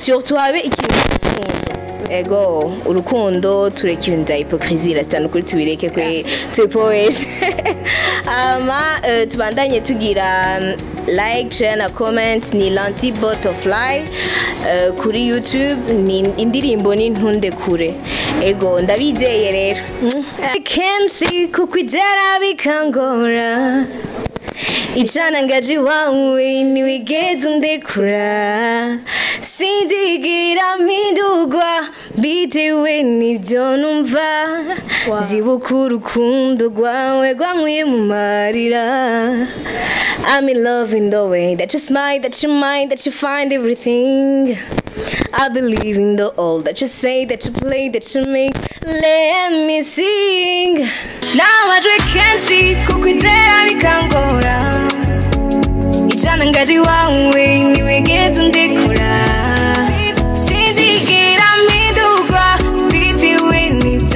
surtout habe ikintu ego urukundo tureka ibintu bya hypocrisie rasitani ukuri tubireke kwe tubipoeshe ama eh, tubandanye tugira mm, like share na comment ni lanti butterfly eh, kuri youtube ni indirimbo ni ntunde kure ego ndabizeye rero Mm. kenshi kukwizera bikangora icana ngaji wawe ntiwigeze undekura sindigira mpindurwa bitewe n'ibyo numva zibuka urukundo rwawe rwankwiye mu marira I'm in love in the way that you smile, that you mind, that you find everything. I believe in the all that you say, that you play, that you make. Let me sing. Now I drink kenshi kukwizera bikangora ijana ngaji wawe ntiwigeze undekura sinzigera mpindurwa bitewe n'ibyo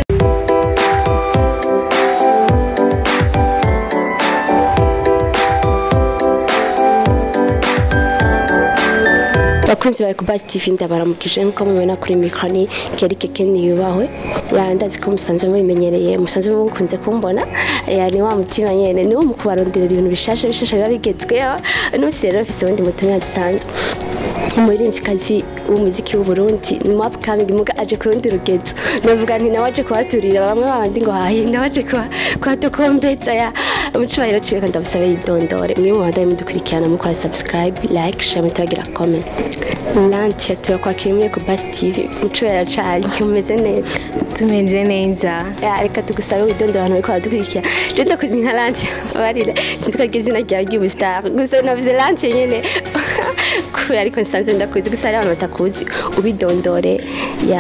bakunzi bawe kuba TV ndabaramukije nkuko mubibona kuri mikro ni Kerike Keni yubahwe ya ndazi ko musanzwe mubimenyereye musanzwe mukunze kumbona ya ni wa mutima nyene ni wo mu kubaronderera ibintu bishasha bishasha biba bigezweho n'umunsi rero mfise ubundi mutumwa dusanzwe umuririmbyikazi w'umuziki w'uburundi ni upcoming muga aje ku rundi rugezo navuga nti nawe aje kuhaturira bamwe babandi ngo hahi nawe aje kuha- kuhadukombeza ya umucubahiro ciwe kandi ndabusabe yidondore mwe mu bandaye mudukurikirana mukora subscribe like share mutagira comment lantia turakwakira muri Ecobus TV mucubahiro canye umeze neza tumeze neza Ya, reka tugusabe widondora abantu bariko baradukurikira je ndakuzi nka lantia babarire sinzi ko aryo izina ryawe ry'ubustar gusa navuze lantia nyene kubera ariko nsanzwe ndakuzi gusa hari abantu batakuzi ubidondore ya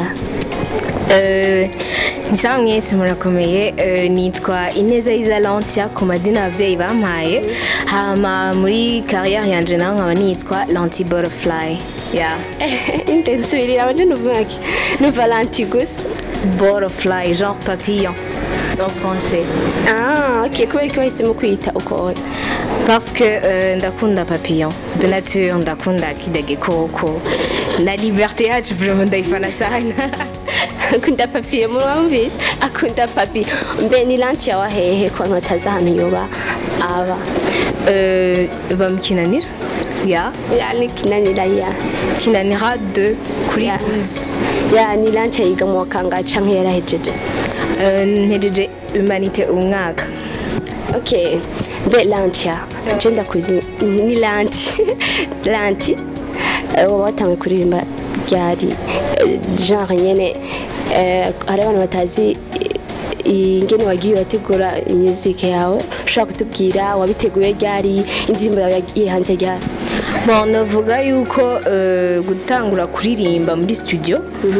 Eh, ni sawa mwese murakomeye Eh, nitwa ineza izalantia ku mazina ababyeyi bampaye hama muri kariyeri yanje naho nkaba nitwa lanti butterfly ya inde nsubirira abanje nuvuga ki numva lanti gusa butterfly genre papillon en français ah ok kubera ko wahisemo kwiyita uko parce que euh, ndakunda papillon de nature ndakunda kida gikoko na liberté yacu vraiment ndayifana sana akunda papi murumvise akunda papi mbe ni lanti yawe hehe ko ntotazi ahantu yoba aba Euh, bamukinanira ya ya ni kinanira ya kinanira de kuri Ya. 12 ya ni lanti yiga mu wakanga canke yarahejeje Euh, mpejeje humanité umwaka ok mbe lantia je ndakuzi ni lanti lanti eh, woba watanguye kuririmba ryari eh, genre nyene eh, hari abantu batazi eh, ingene wagiye urategura music yawe ushobora kutubwira wabiteguye ryari indirimbo yawe yagiye hanze ryari bon navuga yuko euh, gutangura kuririmba muri studio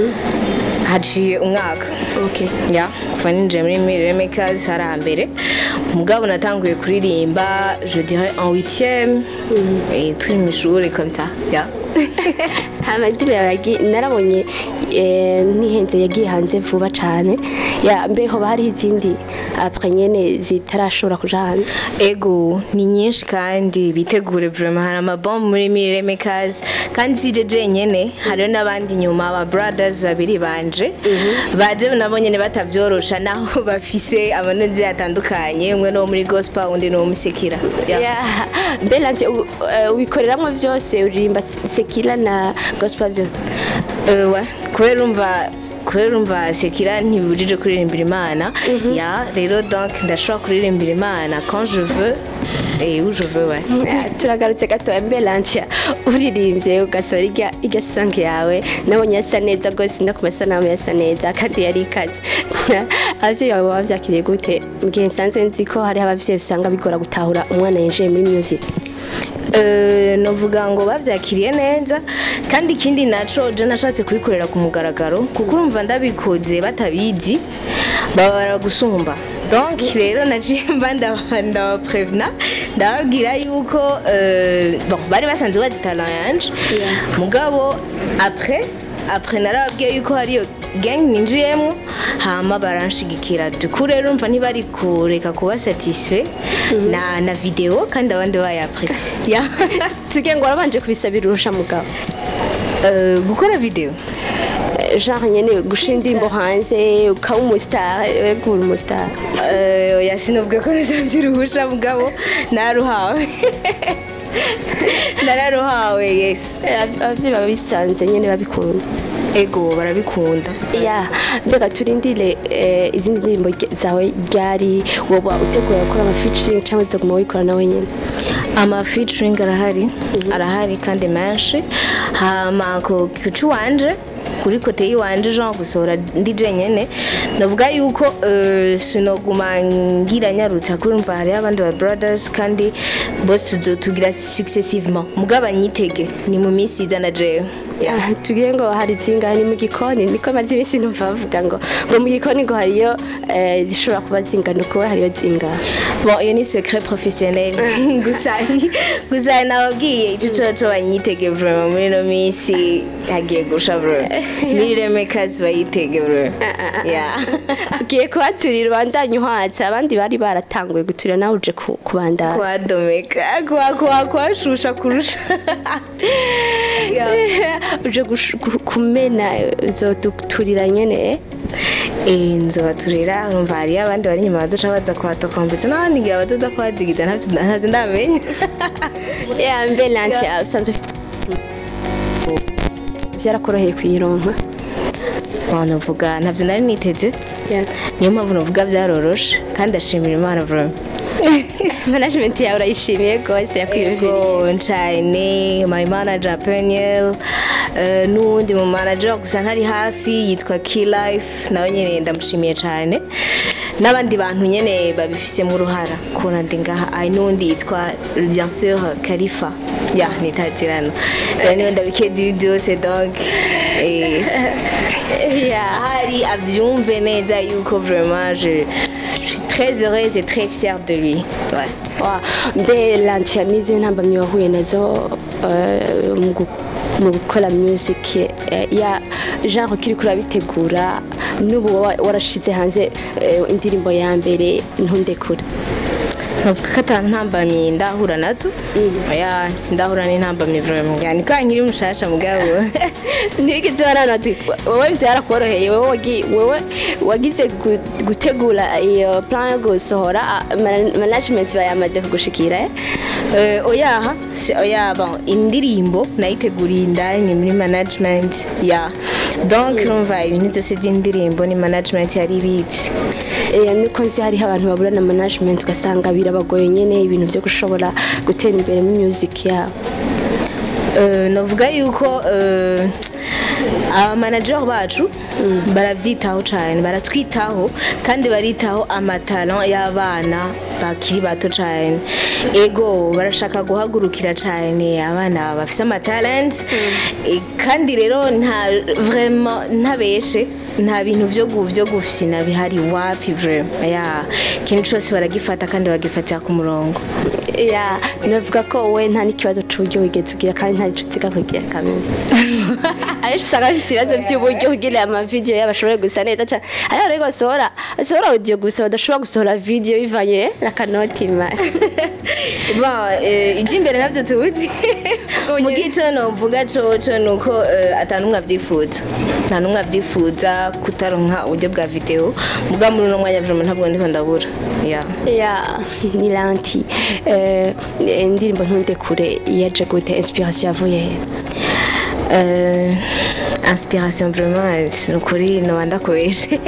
haciye umwaka okay ya kuva ninjiye muri mirire makers hari hambere mugabo natanguye kuririmba je dirais en huitième et turi mu ishuri comme ça ya amadiba yawe yagiye narabonye eh, ntihenze yagiye hanze vuba cane ya mbe hoba hariho izindi apre nyene zitarashobora kuja hanze ego ni nyinshi kandi bitegure vraiment hari amabombe muri mirire makers kandi si je jenyene hariho n'abandi nyuma aba brothers babiri banje baje nabo nyene batavyorosha naho bafise amanonzi atandukanye umwe no muri gospel undi no muri sekira Ya. Yeah. mbe lanje u- eh, ubikoreramwo vyose uririmba sekila na gospel vyose Euh, ouais. kubera urumva kubera urumva shekira ntibibujije kuririmbira imana ya rero donc ndashobora kuririmbira imana quand je veux et où je veux ouais. Eh, turagarutse gatoya mbe lanje uririmbye ugasohora irya irya song yawe nabonye yasa neza rwose no ku masanamu yasa neza kandi yari ikaze abavyeyi bawe baba vyakiriye gute mbwiye nsanzwe nzi ko hariho abavyeyi usanga bigora gutahura umwana yinjiye muri music Euh, novuga ngo bavyakiriye neza kandi ikindi naco je nashatse kubikorera ku mugaragaro kuko urumva ndabikoze batabizi baba baragusumba donc rero naciye mba ndaba- ndabaprevena ndababwira yuko euh, bon bari basanzwe bazi talent yanje Yeah. mugabo après après narababwiye yuko hariyo gang ninjiyemo hama baranshigikira duku rero umva ntibari kureka kuba satisfait na na video kandi abandi bayaprecie ya tuge ngo warabanje kubisabira urusha mugabo Eh, gukora video Eh, genre nyene gushira indirimbo hanze ukaba umustar uri umustar Eh, oya sinovuga ko nasabye uruhusha mugabo naruhawe nararuhawe yes Eh, ab- abavyeyi baba bisanze nyene babikunda ego barabikunda ya mbega turindire eh, izindi ndirimbo rye- zawe ryari woba utegura gukora ama featuring cyangwa uzoguma wikora nawe nyene ama featuring arahari arahari kandi menshi hama ku kicu wanje kuri kote yiwanje genre gusohora ndi jenyene navuga yuko eh, sinoguma ngira nyarutsa kurumva hariho abandi ba brothers kandi bose tuzo- tugira successivement mugabo anyitege ni mu minsi iza na jewe Yeah. Ah, tubwire ngo hari zingahe ni mu gikoni niko maze iminsi numva bavuga ngo ngo mu gikoni ngo hariyo eh, zishobora kuba zingana ukuwe hariyo zingahe bon iyo ni secret professionnel gusa gusa nababwiye ico cyo cyo banyitege vraiment muri no minsi hagiye gusha bro muri remekazi bayitege bro yeah ugiye kuhaturira ubandanye uhatse abandi bari baratanguye guturira nawe uje ku- kubandanya kwadomeka kwa kwa kwashusha kurusha Yeah. uje gush- gu- kumena uzoduturira nyene eh nzobaturira urumva hariyo abandi bari inyuma baduca baza kuhatoka mbetse n'abandi ngira badoda kuhazigiza ntavyo ntavyo ndamenya ya mbe lanti usanzwe byarakoroheye kuyironka Bon, navuga ntavyo nari niteze Yeah. niyo mpamvu navuga byaroroshe kandi ashimira imana vraiment management yawe urayishimiye rwose yakwiyumviriye Ego cyane my manager Peniel uh, n'uwundi mu manager gusa ntari hafi yitwa Key Life nawe nyene ndamushimiye cyane n'abandi bantu nyene babifisemo uruhara kubona ndi ngaha ari n'uwundi yitwa bien sûr Khalifa ya nitatirano rero niwe ndabikeza ibi byose donc eh, Yeah. ahari abyumve neza yuko vraiment je, je suis très heureuse et très fière de lui ouais. Wa- mbe lanti nize ntambamyi wahuye nazo eh, mu gu- mu gukora music eh, ya genre ukiri kurabitegura n'ubu wa- warashize hanze eh, indirimbo ya mbere ntundekure navuga ko ata ntambamyi ndahura nazo oya sindahura n'intambamyi vraiment yani kwa nkiri mushasha mugabo ntibigeze barana ati wowe byarakoroheye wowe wagi- wowe wagize gu- gutegura iyo plan yo gusohora ah, mana- management bayamaze kugushikira eh? Eh, oyaha si oya bon indirimbo nayiteguriye indani muri management ya donc urumva ibintu byose by'indirimbo ni management yari ibitse Eh, nuko nzi hariho abantu babura na management ugasanga birabagoye nyene ibintu byo gushobora gutera imbere mu music yabo Eh, navuga yuko eh, abamanager bacu barabyitaho cyane baratwitaho kandi baritaho amatalo y'abana bakiri bato cyane ego barashaka guhagurukira cyane abana bafite amatalent Eh, kandi rero nta vraiment ntabeshe nta bintu byo gu- byo gufina bihari wapi vraiment ya ikintu cyose baragifata kandi bagifatira ku murongo ya navuga ko wowe nta n'ikibazo c'uburyo wigeze ugira kandi nta nico uziga kugira kamwe abenshi usanga bafise ibibazo by'uburyo kugira amavideyo yabo ashobore gusa neza cane hariho rero basohora basohora audio gusa badashobora gusohora video bivanye n'akanotima Bon, eh, iby'imbere ntabyo tuzi mu gico novuga coco ni uko eh, ata n'umwe avyifuza nta n'umwe avyifuza kutaronka uburyo bwa video muga muri uno mwanya vraiment ntabwo ndiko ndabura ya ya ni lanti eh, indirimbo ntundekure yaje gute inspiration yavuye he Eh, inspiration vraiment ni ukuri noba ndakubeshe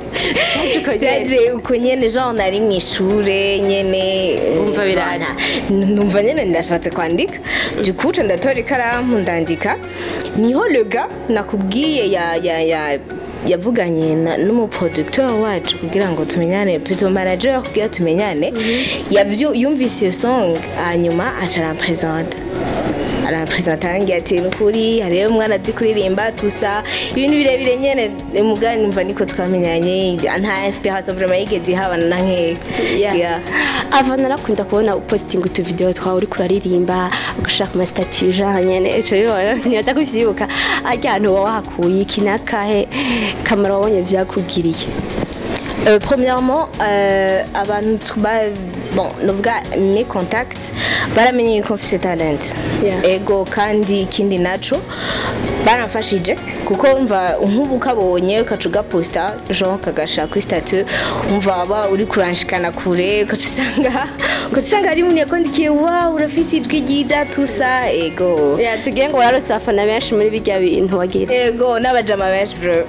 byaje uko nyene genre nari mu ishure nyene Wumva biraje. N- numva nyene ndashatse kwandika dukuce ndatora ikaramu ndandika niho le gars nakubwiye ya ya ya yavuganye na- n'umuproducteur wacu kugira ngo tumenyane plutôt manager kugira tumenyane yavyu yumvise iyo song hanyuma aca arampresenta arapresenta arangiye ati nukuri hariyo umwana azi kuririmba tusa ibintu birebire nyene mugani numva niko twamenyanye nta inspiration vraiment yigeze ihabana na nkeya Yeah. ava narakunda kubona upositinga utuvideo twawe uri kuraririmba ugashaka amasitati genre nyene ico bibona ntibaza kuvyibuka arya hantu uba wahakuye iki nakahe kamaro wabonye vyakugiriye Euh, premièrement euh, abantu tuba bon novuga mes contacts baramenye yuko mfise talent Yeah. ego kandi ikindi naco baramfashije kuko umva nk'ubu ukabonye ukaca ugaposta genre kagashira kuri statut umva waba uri kuranshikana kure ukaca usanga ukaca usanga hari umuntu yakondikiye wow urafise ijwi ryiza tusa ego ya tugiye ngo wararose abafana benshi muri bijya bintu wagira ego n'abajama benshi bro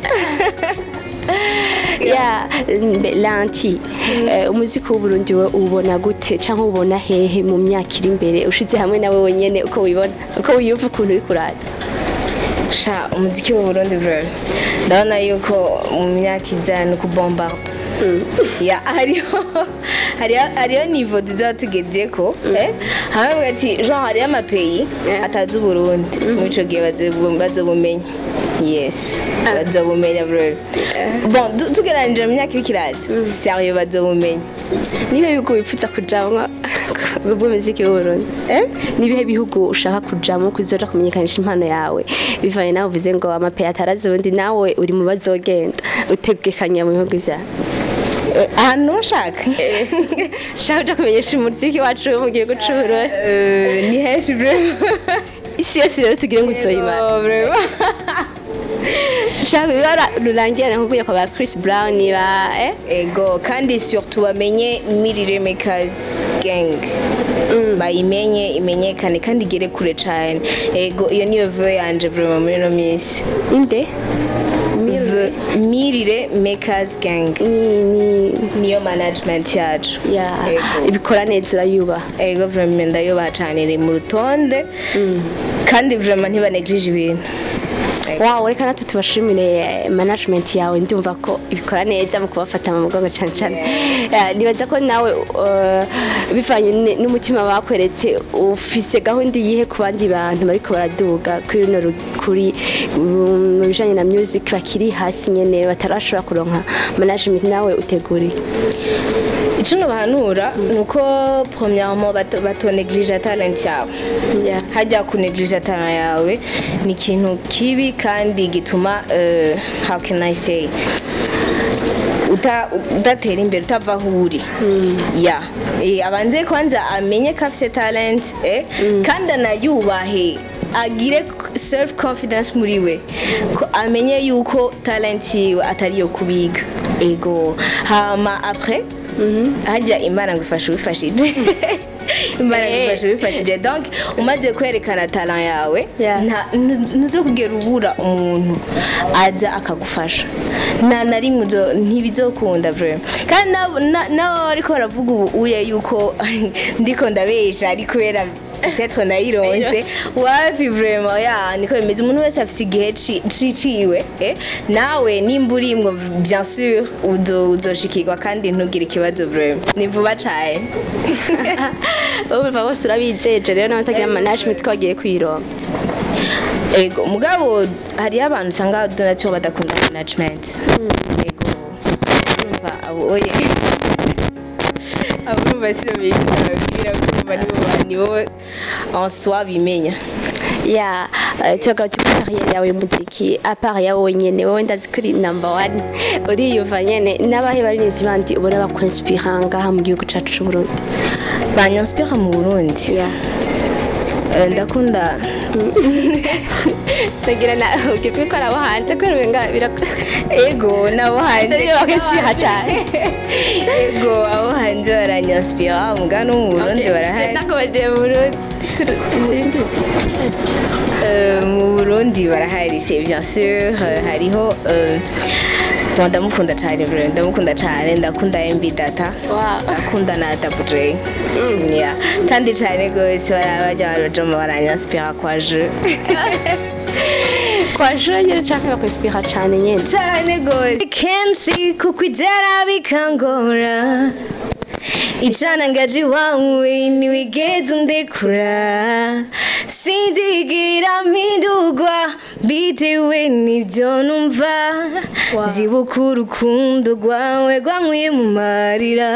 ya mbe- lanti eh, umuziki w'uburundi we ubona gute cyangwa ubona hehe mu myaka iri imbere ushize hamwe nawe wenyene uko wibona uko wiyumva ukuntu uri kuraza sha umuziki mu Burundi bro ndabona yuko mu myaka iza ni ukubomba ya hariho hariho hariho nivo tuzaba tugezeko eh hamwe bavuga ati genre hariho amapeyi Yeah. atazi uburundi muri ico gihe bazo- bazobumenya yes bazobumenya bro bon tu- tugereranije mu myaka iriko iraza sérieux bazobumenya nibihe bihugu wifuza kujamwo bw'umuziki w'uburundi eh nibihe bihugu ushaka kujamo kuzoja kumenyekanisha impano yawe bivanye nawe uvuze ngo amapeyi atarazi ubundi nawe uri mu bazogenda utegekanya mu bihugu vyawe Eh, ahantu bashaka shaka uja kumenyesha umuziki wacu wo mu gihugu c'uburundi Eh, ni henshi bro isi yose rero tugire ngo uzoyimara Ego, bro shaka ibara rurangira nkubwiye kwa ba Chris Brown ba eh ego kandi surtout bamenye mirire makers gang bayimenye imenyekane kandi igere kure cyane ego iyo niyo veo yanje vraiment muri no minsi inde Ve- mirire makers gang ni ni niyo management yacu ya Ego. ibikora neza urayubaha ego vraiment ndayubaha cyane iri mu rutonde kandi vraiment ntibaneglige ibintu Ego. wow reka natwe tubashimire eh, management yawe ndumva ko ibikora neza mu kubafata mu mugongo cyane cyane Ya, nibaza ko nawe uh, bivanye n- n'umutima bakweretse ufise gahunda iyihe ku bandi bantu bariko baraduga kuri runo ru- kuri um, mu bijanye na music bakiri hasi nyene batarashobora kuronka management nawe uteguriye icyo nabahanura ni uko premièrement bato- batoneglige talent yawe Yeah. hajya kuneglige talent yawe ni ikintu kibi kandi gituma eh, how can I say uta- udatera imbere utava aho uri ya Eh, abanze kwanza amenye ko afite talent eh, kandi anayubahe agire self confidence muri we ko amenye yuko talent yiwe atari iyo kubiga ego hama après hajya imana ngo ifashe ubifashije imana ngo ifashe ubifashije donc umaze kwerekana talent yawe Yeah. nta- ntu- ntuzo kugera ubura umuntu aza akagufasha nta na rimwe uzo- ntibizokunda vraiment kandi nabo- na- nabo ariko baravuga ubu uye yuko ndiko ndabesha ari kubera peut-être nayironse wapi vraiment ya niko bimeze umuntu wese afise igihe ci- ci- ciwe eh? nawe nimba urimwo bien sûr uzo- uzoshikirwa kandi ntugire ikibazo vraiment ni vuba cane urumva bose urabizeje rero n'abatagira management ko bagiye kuyironka ego mugabo hariyo abantu usanga donatio badakunda management ego urumva abo oye abo urumva siyo biga babwira kurumva nibo ba- nibo en soi bimenya ya eh, tugaruka kuri kariyeri yawe y'umuziki apart yawe wenyene wowe ndazi ko uri number one uriyumva nyene n'abahe baririmbyi bandi ubona bakwenspira ngaha mu gihugu cacu c'uburundi banyanspira mu burundi ya Eh, ndakunda tagira na ukibwi ko arabo hanze kubera umenga birak ego nabo hanze Ariyo bakenspira cane ego abo hanze baranyanspira muga no mu burundi barahari nakomeje mu burundi Turu- turindi Euh, mu burundi barahari c'est bien sûr euh, hariho euh, bon, ndamukunda cyane bro ndamukunda cyane ndakunda mb data Wow. ndakunda na dabure yeah. kandi cyane rwose barabajya barajama baranyaspira kwa je kwa jure nyene canke bakwenspira cane nyene cyane rwose kenshi kukwizera bikangora icana ngaji wawe ntiwigeze undekura sindigira mpindurwa bitewe n'ibyo numva Wow. zibuka urukundo rwawe rwankwiye mu marira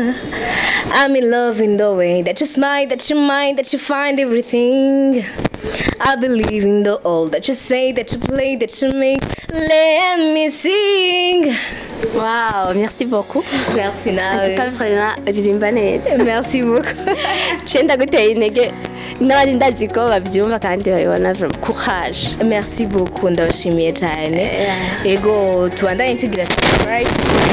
I'm in love in the way that you smile, that you mind, that you find everything. I believe in the all that you say, that you play, that you make. Let me sing. wow merci beaucoup Merci en tout nawe. cas vraiment uririmba neza Merci beaucoup. ciye ndaguteye intege n'abandi ndazi ko babyumva kandi babibona vraiment courage Merci beaucoup ndabashimiye cyane. Ego tubandanye tugira subscribe.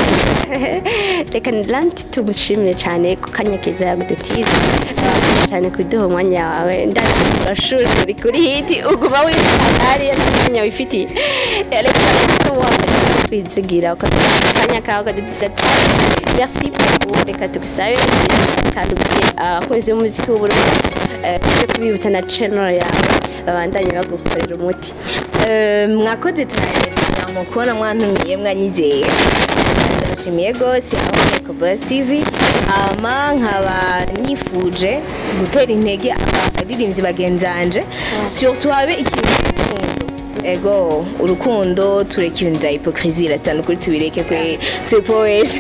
reka lanti tumushimire cyane ku kanya keza yagudutiza cyane kuduha umwanya wawe ndazi urashuri uri kuri hiti uguma wifata hariya n'umwanya wifitiye reka waba kwizigira ukaduha akanya kawe ukadutiza ati merci beaucoup reka tugusabe kandi ubwire abakunzi b'umuziki w'uburundi eh, tujye kubibutsa na channel yawe babandanye bagukorera umuti Eh, mwakoze cyane mu kubona mwantumiye mwanyizeye ndashimiye rwose aho Buzz TV ama nkaba nifuje gutera intege abaririmbyi bagenzanje surtout habe ikintu cy'urukundo ego urukundo tureka ibintu bya hypocrisie rasitani ukuri tubireke kwe tubipoeshe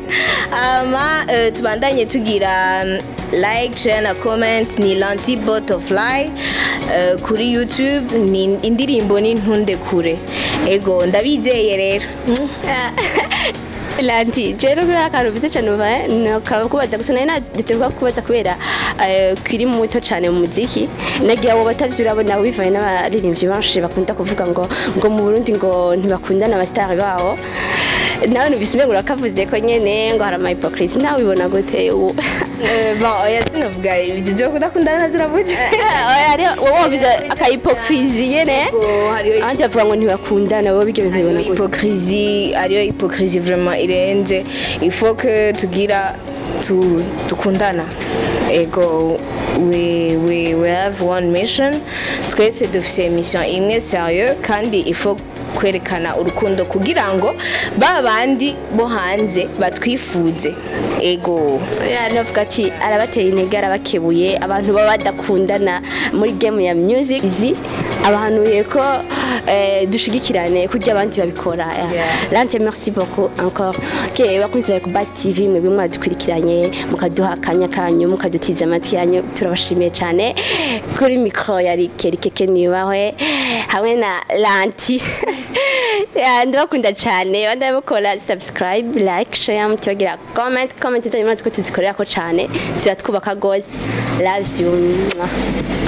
ama eh, tubandanye tugira mm, like share na comment ni lanti butterfly eh, kuri youtube ni indirimbo ni ntunde kure ego ndabizeye rero Mm. lanti rero kuri akantu mvuze cyane uva nokaba kubaza gusa nari nadetse kuba kubaza kubera eh, kiri muto cyane mu muziki nagira abo batavyo urabona bivaye n'abaririmbyi benshi bakunda kuvuga ngo ngo mu Burundi ngo ntibakundana abasitari babo nawe nubise umengo urakavuze ko nyene ngo hari ama hypocrisie nawe ubibona gute ubu Eh, bon oya sinavuga ibyo byo kudakundana navyo uravuze Oya, hariho wowe wumvise aka hypocrisie nyene Ego, hariyo abandi bavuga ngo ntibakundana wowe ibyo bintu bibona hariyo gute hypocrisie hariyo hypocrisie vraiment irenze il faut que tugira tu, dukundana ego we, we, we have one mission twese dufise mission imwe sérieux kandi il faut kwerekana urukundo kugira ngo ba bandi bo hanze batwifuze ego Ya, navuga ati arabateye intege arabakebuye abantu baba badakundana muri game ya music izi abahanuye ko eh, dushigikirane kurya abandi babikora Ya. Yeah. lante merci beaucoup encore ke bakunzi ba Kubat TV mwebwe mwadukurikiranye mukaduha akanya kanyu mukadutiza amatwi yanyu turabashimiye cyane kuri mikro yari kerikeke niyubahwe hamwe na lanti Ya, ndabakunda cyane bandabukora subscribe like share mutibagira comment comment zanyu murazi ko tuzikorera ko cyane ziratwubaka gose love you Mwah.